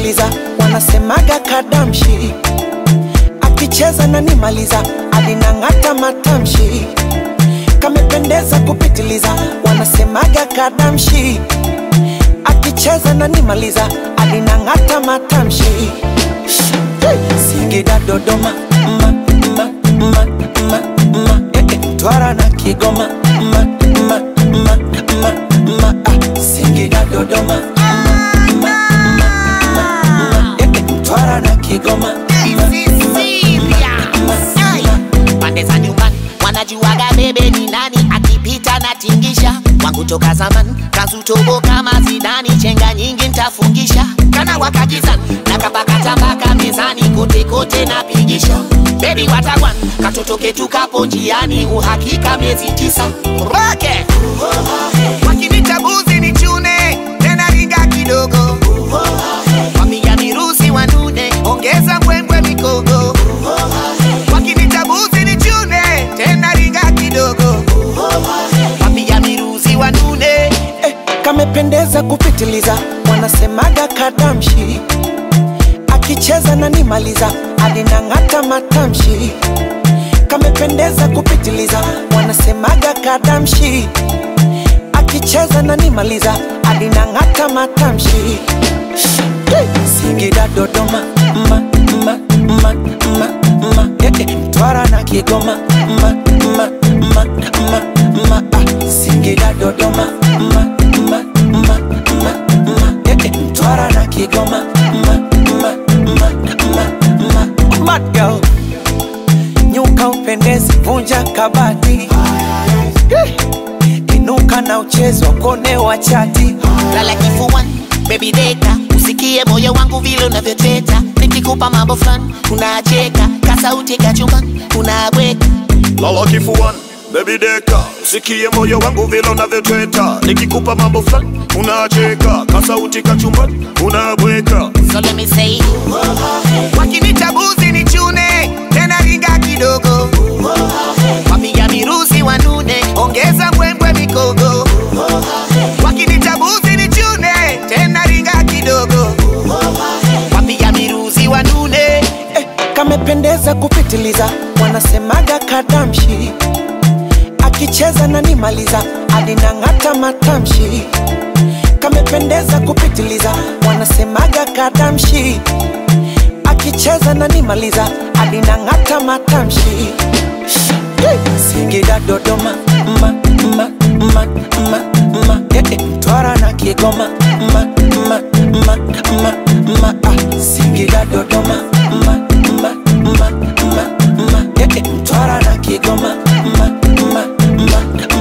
kupitiliza, wanasemaga kadamshi, akicheza na nimaliza, alinang'ata matamshi, kamependeza kupitiliza, wanasemaga kadamshi, akicheza na nimaliza, alinang'ata matamshi. Singida, Dodoma, ma, ma, ma, ma, ma, eh, eh, Twara na Kigoma, ma, ma, ma, ma, ma, ah, Singida, Dodoma, ma, ma, ma, ma, ma, eh, eh, Twara na Kigoma, ma, pande za nyumbani wanajuaga bebe ni nani akipita na tingisha wangu toka zaman kazutobo kama zidani chenga nyingi ntafungisha kana wakakizan na kapakata mpaka mezani kote kote napigisha bebi watagwan katoto ketu kapo njiani uhakika miezi tisa roke wakinita buzi ni chune tena ringa kidogo wapiga mirusi wanune ongeza mbwembwe mikogo wakinita buzi ni chune tena ringa kidogo wapiga mirusi wanune eh, kamependeza kupitiliza, wanasemaga kadamshi, akicheza na nimaliza, alinang'ata matamshi, kamependeza kupitiliza, wanasemaga kadamshi, akicheza na nimaliza, alinang'ata matamshi. Singida, Dodoma, ma, ma, ma, ma, ma, eh, eh, Twara na Kigoma, ma, ma, ma, ma, ma, ah, Singida, Dodoma, ma, ma, ma, ma, ma, eh, eh, Twara na Kigoma, ma, ma, ma, ma, ma, Mad girl, nyuka upendezi, vunja kabati, Eh, inuka na uchezo kone wa chati, lala kifuani baby deka usikie moyo wangu vile unavyoteta nikikupa mambo fulani unacheka kasauti kachumbani unabweka lala kifuani Baby deka, usikie moyo wangu vile unavyotweta, nikikupa mambo fulani unacheka, kasauti kachumbani unabweka. so let me say wakinita buzi ni chune tena ringa kidogo wapiga mirusi wanune ongeza mbwembwe mikogo wakinita buzi ni chune tena ringa kidogo wapiga mirusi wanune eh, kamependeza kupitiliza, wanasemaga kadamshi, akicheza na nimaliza, alinang'ata matamshi, kamependeza kupitiliza, wanasemaga kadamshi, akicheza na nimaliza, alinang'ata matamshi. Singida, Dodoma, ma, ma, ma, ma, ma, eh, eh, Twara na Kigoma, ma, ma, ma, ma, ma, ah, Singida, Dodoma, ma, ma, ma, ma, ma, eh, eh, Twara na Kigoma, ma, ma, ma,